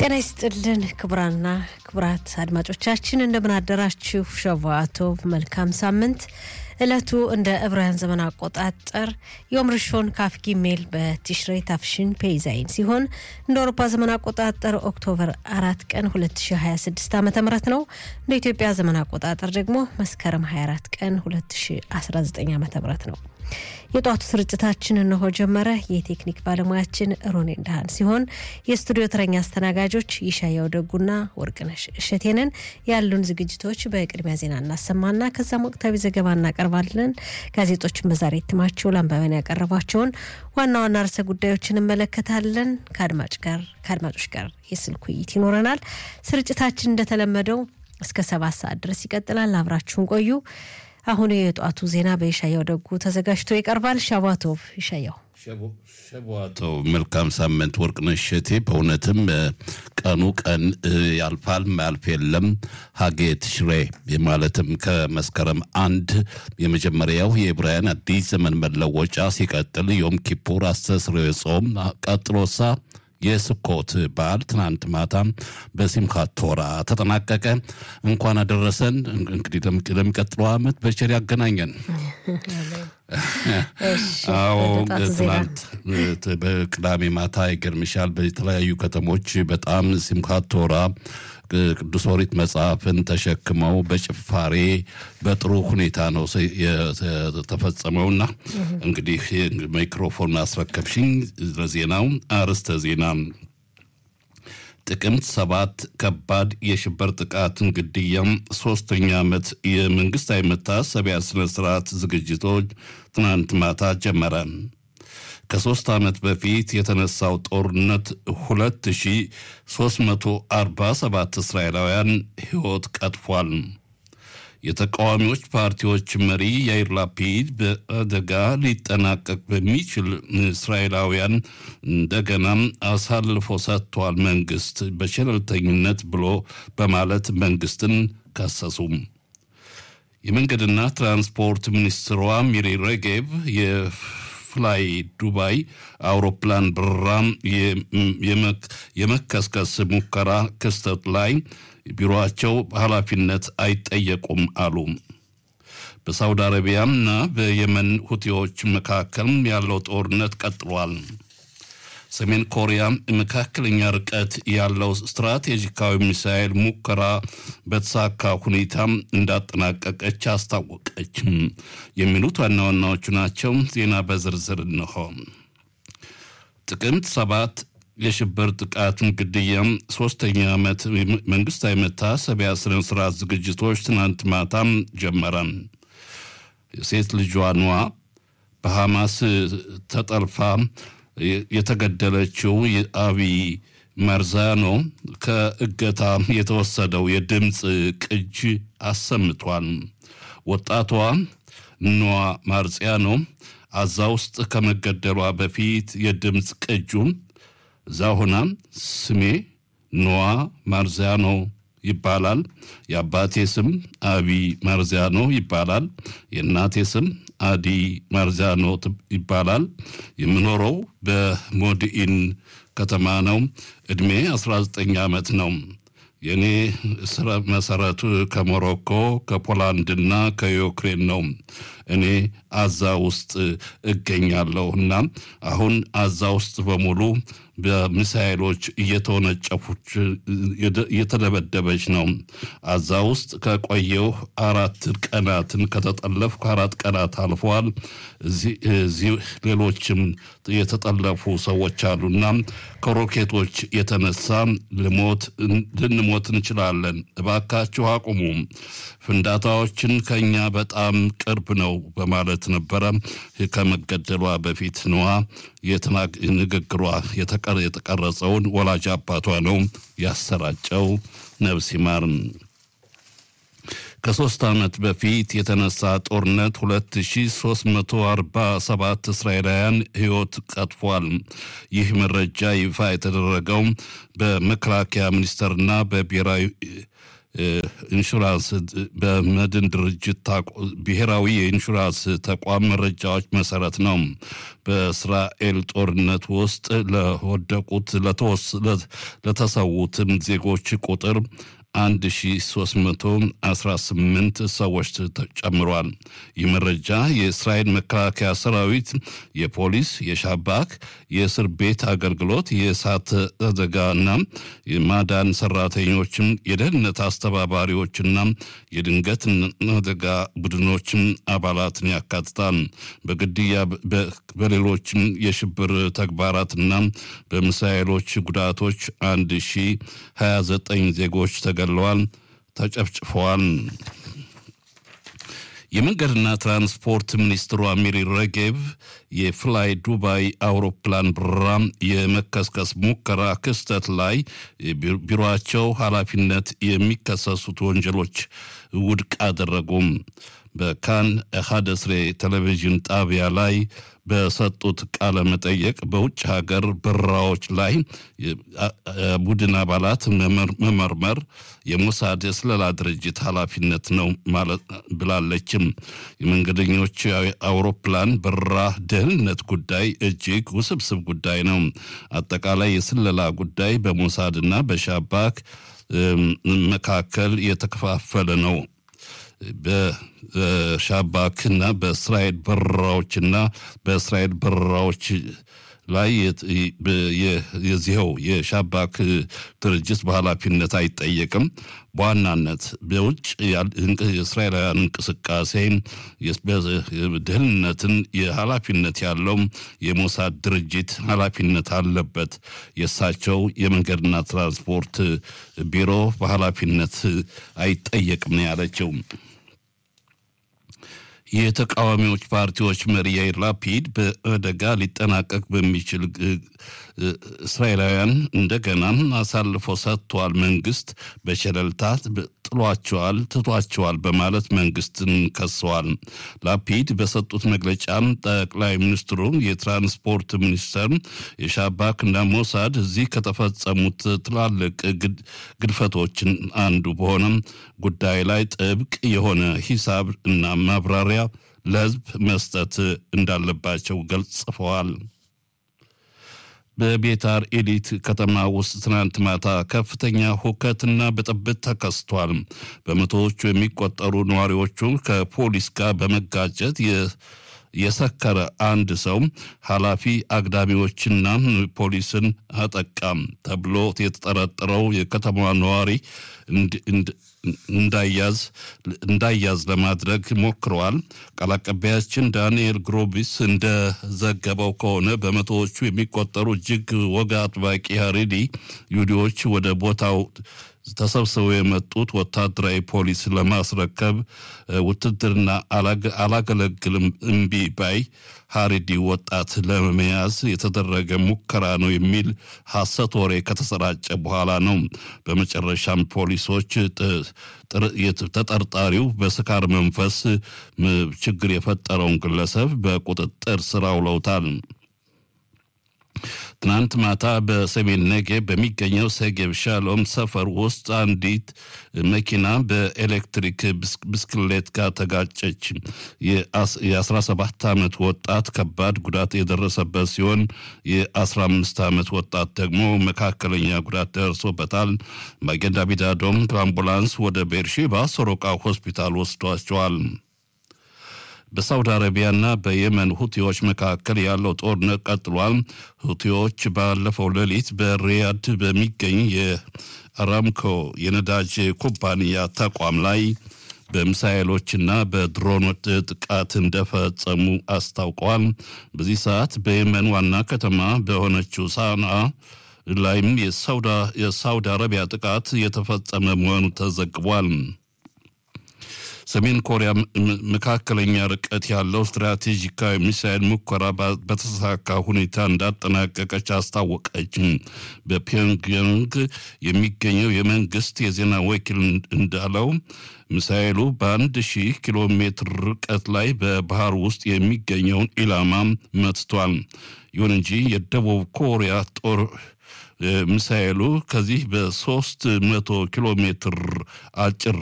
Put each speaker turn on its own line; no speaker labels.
ጤና ይስጥልን ክቡራና ክቡራት አድማጮቻችን እንደምን አደራችሁ። ሸቫቶቭ መልካም ሳምንት። እለቱ እንደ ዕብራውያን ዘመን አቆጣጠር ዮም ርሾን ካፍ ጊሜል በቲሽሬ ታፍሽን ፔይዛይን ሲሆን እንደ አውሮፓ ዘመን አቆጣጠር ኦክቶበር አራት ቀን 2026 ዓ ም ነው። እንደ ኢትዮጵያ ዘመን አቆጣጠር ደግሞ መስከረም 24 ቀን 2019 ዓ ም ነው። የጧቱ ስርጭታችን እነሆ ጀመረ። የቴክኒክ ባለሙያችን ሮኔ እንዳሃን ሲሆን የስቱዲዮ ተረኛ አስተናጋጆች ይሻያው ደጉና ወርቅነሽ እሸቴንን። ያሉን ዝግጅቶች በቅድሚያ ዜና እናሰማና ከዛም ወቅታዊ ዘገባ እናቀርባለን። ጋዜጦችን በዛሬ እትማቸው ለአንባቢያን ያቀረቧቸውን ዋና ዋና ርዕሰ ጉዳዮችን እንመለከታለን። ከአድማጭ ጋር ከአድማጮች ጋር የስልክ ውይይት ይኖረናል። ስርጭታችን እንደተለመደው እስከ ሰባት ሰዓት ድረስ ይቀጥላል። አብራችሁን ቆዩ። አሁን የጠዋቱ ዜና በይሻያው ደጉ ተዘጋጅቶ ይቀርባል። ሻባቶቭ ይሻያው
ሸቧተው መልካም ሳምንት ወርቅነሽ እሸቴ። በእውነትም ቀኑ ቀን ያልፋል ማያልፍ የለም። ሀጌ ትሽሬ ማለትም ከመስከረም አንድ የመጀመሪያው የዕብራውያን አዲስ ዘመን መለወጫ ሲቀጥል ዮም ኪፑር አስተስርዮ ጾም ቀጥሎሳ የስኮት በዓል ትናንት ማታ በሲምካት ቶራ ተጠናቀቀ። እንኳን አደረሰን። እንግዲህ ለሚቀጥለው ዓመት በቸር ያገናኘን። አዎ ትናንት በቅዳሜ ማታ ይገርምሻል፣ በተለያዩ ከተሞች በጣም ሲምካት ቶራ ቅዱስ ኦሪት መጽሐፍን ተሸክመው በጭፋሬ በጥሩ ሁኔታ ነው የተፈጸመውና እንግዲህ ማይክሮፎን አስረከብሽኝ። ለዜናው አርዕስተ ዜና ጥቅምት ሰባት ከባድ የሽብር ጥቃትን ግድያም ሶስተኛ ዓመት የመንግስታዊ መታሰቢያ ስነ ስርዓት ዝግጅቶች ትናንት ማታ ጀመረ። ከሶስት ዓመት በፊት የተነሳው ጦርነት 2347 እስራኤላውያን ሕይወት ቀጥፏል። የተቃዋሚዎች ፓርቲዎች መሪ ያይር ላፒድ በአደጋ ሊጠናቀቅ በሚችል እስራኤላውያን እንደገናም አሳልፎ ሰጥቷል መንግስት በቸለልተኝነት ብሎ በማለት መንግስትን ከሰሱም። የመንገድና ትራንስፖርት ሚኒስትሯ ሚሪ ሬጌቭ ፍላይ ዱባይ አውሮፕላን በረራ የመከስከስ ሙከራ ክስተት ላይ ቢሮቸው ኃላፊነት አይጠየቁም አሉ። በሳውዲ አረቢያና በየመን ሁቲዎች መካከል ያለው ጦርነት ቀጥሏል። ሰሜን ኮሪያ መካከለኛ ርቀት ያለው ስትራቴጂካዊ ሚሳኤል ሙከራ በተሳካ ሁኔታ እንዳጠናቀቀች አስታወቀች። የሚሉት ዋና ዋናዎቹ ናቸው። ዜና በዝርዝር እንሆ። ጥቅምት ሰባት የሽብር ጥቃትን ግድያም ሶስተኛ ዓመት መንግስታዊ መታሰቢያ ስነ ስርዓት ዝግጅቶች ትናንት ማታም ጀመረ። የሴት ልጇ ኗ በሐማስ ተጠልፋ የተገደለችው አቢ መርዛኖ ከእገታ የተወሰደው የድምፅ ቅጅ አሰምቷል። ወጣቷ ኗ ማርጽያኖ አዛ ውስጥ ከመገደሏ በፊት የድምፅ ቅጁን እዛ ሆና ስሜ ኗ ማርዚያኖ ይባላል። የአባቴ ስም አቢ ማርዚያኖ ይባላል። የእናቴ ስም አዲ ማርዚያኖ ይባላል። የምኖረው በሞድኢን ከተማ ነው። ዕድሜ 19 ዓመት ነው። የእኔ ስረ መሰረቱ ከሞሮኮ ከፖላንድና ከዩክሬን ነው። እኔ አዛ ውስጥ እገኛለሁ እና አሁን አዛ ውስጥ በሙሉ በሚሳይሎች እየተወነጨፉች እየተደበደበች ነው። አዛ ውስጥ ከቆየው አራት ቀናትን ከተጠለፍኩ አራት ቀናት አልፈዋል። እዚህ ሌሎችም የተጠለፉ ሰዎች አሉና ከሮኬቶች የተነሳ ልሞት ልንሞት እንችላለን። እባካችሁ አቁሙ። ፍንዳታዎችን ከኛ በጣም ቅርብ ነው በማለት ነበረ ከመገደሏ በፊት ነዋ ንግግሯ የተቀረጸውን ወላጅ አባቷ ነው ያሰራጨው። ነፍስ ይማር። ከሶስት ዓመት በፊት የተነሳ ጦርነት 2347 እስራኤላውያን ሕይወት ቀጥፏል። ይህ መረጃ ይፋ የተደረገው በመከላከያ ሚኒስቴርና በብሔራዊ ኢንሹራንስ በመድን ድርጅት ብሔራዊ የኢንሹራንስ ተቋም መረጃዎች መሰረት ነው። በእስራኤል ጦርነት ውስጥ ለወደቁት ለተሰዉትም ዜጎች ቁጥር 1318 ሰዎች ጨምሯል። ይህ መረጃ የእስራኤል መከላከያ ሰራዊት፣ የፖሊስ፣ የሻባክ፣ የእስር ቤት አገልግሎት፣ የእሳት አደጋና የማዳን ሰራተኞችም፣ የደህንነት አስተባባሪዎችና የድንገት አደጋ ቡድኖችም አባላትን ያካትታል። በግድያ በሌሎችም የሽብር ተግባራትና በሚሳኤሎች ጉዳቶች 1029 ዜጎች ተገድለዋል፣ ተጨፍጭፈዋል። የመንገድና ትራንስፖርት ሚኒስትሯ ሚሪ ረጌቭ የፍላይ ዱባይ አውሮፕላን በረራ የመከስከስ ሙከራ ክስተት ላይ ቢሮቸው ኃላፊነት የሚከሰሱት ወንጀሎች ውድቅ አደረጉም። በካን ሀደስሬ ቴሌቪዥን ጣቢያ ላይ በሰጡት ቃለ መጠየቅ በውጭ ሀገር በረራዎች ላይ ቡድን አባላት መመርመር የሞሳድ የስለላ ድርጅት ኃላፊነት ነው ብላለችም። የመንገደኞች አውሮፕላን በረራ ደህንነት ጉዳይ እጅግ ውስብስብ ጉዳይ ነው። አጠቃላይ የስለላ ጉዳይ በሞሳድና በሻባክ መካከል የተከፋፈለ ነው። በሻባክና በእስራኤል በረራዎችና በእስራኤል በረራዎች ላይ የዚኸው የሻባክ ድርጅት በኃላፊነት አይጠየቅም። በዋናነት በውጭ የእስራኤላውያን እንቅስቃሴ ደህንነትን የኃላፊነት ያለው የሞሳድ ድርጅት ኃላፊነት አለበት። የእሳቸው የመንገድና ትራንስፖርት ቢሮ በኃላፊነት አይጠየቅም ነው ያለችው። የተቃዋሚዎች ፓርቲዎች መሪ ያይር ላፒድ በአደጋ ሊጠናቀቅ በሚችል እስራኤላውያን እንደገና አሳልፎ ሰጥቷል፣ መንግስት በቸለልታ ጥሏቸዋል፣ ትቷቸዋል በማለት መንግስትን ከሰዋል። ላፒድ በሰጡት መግለጫም ጠቅላይ ሚኒስትሩ የትራንስፖርት ሚኒስተር የሻባክ እና ሞሳድ እዚህ ከተፈጸሙት ትላልቅ ግድፈቶችን አንዱ በሆነም ጉዳይ ላይ ጥብቅ የሆነ ሂሳብ እና ማብራሪያ ለሕዝብ መስጠት እንዳለባቸው ገልጽፈዋል። በቤታር ኤሊት ከተማ ውስጥ ትናንት ማታ ከፍተኛ ሁከትና ብጥብጥ ተከስቷል። በመቶዎቹ የሚቆጠሩ ነዋሪዎቹ ከፖሊስ ጋር በመጋጨት የሰከረ አንድ ሰው ኃላፊ አግዳሚዎችና ፖሊስን አጠቃም ተብሎ የተጠረጠረው የከተማዋ ነዋሪ እንዳያዝ እንዳያዝ ለማድረግ ሞክረዋል። ቃል አቀባያችን ዳንኤል ግሮቢስ እንደዘገበው ከሆነ በመቶዎቹ የሚቆጠሩ እጅግ ወግ አጥባቂ ሀሬዲ ይሁዲዎች ወደ ቦታው ተሰብስበው የመጡት ወታደራዊ ፖሊስ ለማስረከብ ውትድርና አላገለግልም እምቢ ባይ ሀሬዲ ወጣት ለመያዝ የተደረገ ሙከራ ነው የሚል ሐሰት ወሬ ከተሰራጨ በኋላ ነው። በመጨረሻም ፖሊሶች ተጠርጣሪው በስካር መንፈስ ችግር የፈጠረውን ግለሰብ በቁጥጥር ስር አውለውታል። ትናንት ማታ በሰሜን ነጌብ በሚገኘው ሰጌብ ሻሎም ሰፈር ውስጥ አንዲት መኪና በኤሌክትሪክ ብስክሌት ጋር ተጋጨች። የ17 ዓመት ወጣት ከባድ ጉዳት የደረሰበት ሲሆን የ15 ዓመት ወጣት ደግሞ መካከለኛ ጉዳት ደርሶበታል። ማጌን ዳቪድ አዶም በአምቡላንስ ወደ ቤርሼባ ሶሮቃ ሆስፒታል ወስዷቸዋል። በሳውዲ አረቢያና በየመን ሁቲዎች መካከል ያለው ጦርነት ቀጥሏል። ሁቲዎች ባለፈው ሌሊት በሪያድ በሚገኝ የአራምኮ የነዳጅ ኩባንያ ተቋም ላይ በሚሳኤሎችና በድሮኖች ጥቃት እንደፈጸሙ አስታውቀዋል። በዚህ ሰዓት በየመን ዋና ከተማ በሆነችው ሳንዓ ላይም የሳውዲ አረቢያ ጥቃት የተፈጸመ መሆኑ ተዘግቧል። ሰሜን ኮሪያ መካከለኛ ርቀት ያለው ስትራቴጂካዊ ሚሳይል ሙከራ በተሳካ ሁኔታ እንዳጠናቀቀች አስታወቀች። በፒዮንግያንግ የሚገኘው የመንግስት የዜና ወኪል እንዳለው ሚሳይሉ በአንድ ሺህ ኪሎ ሜትር ርቀት ላይ በባህር ውስጥ የሚገኘውን ኢላማ መትቷል። ይሁን እንጂ የደቡብ ኮሪያ ጦር ሚሳኤሉ ከዚህ በሶስት መቶ ኪሎ ሜትር አጭር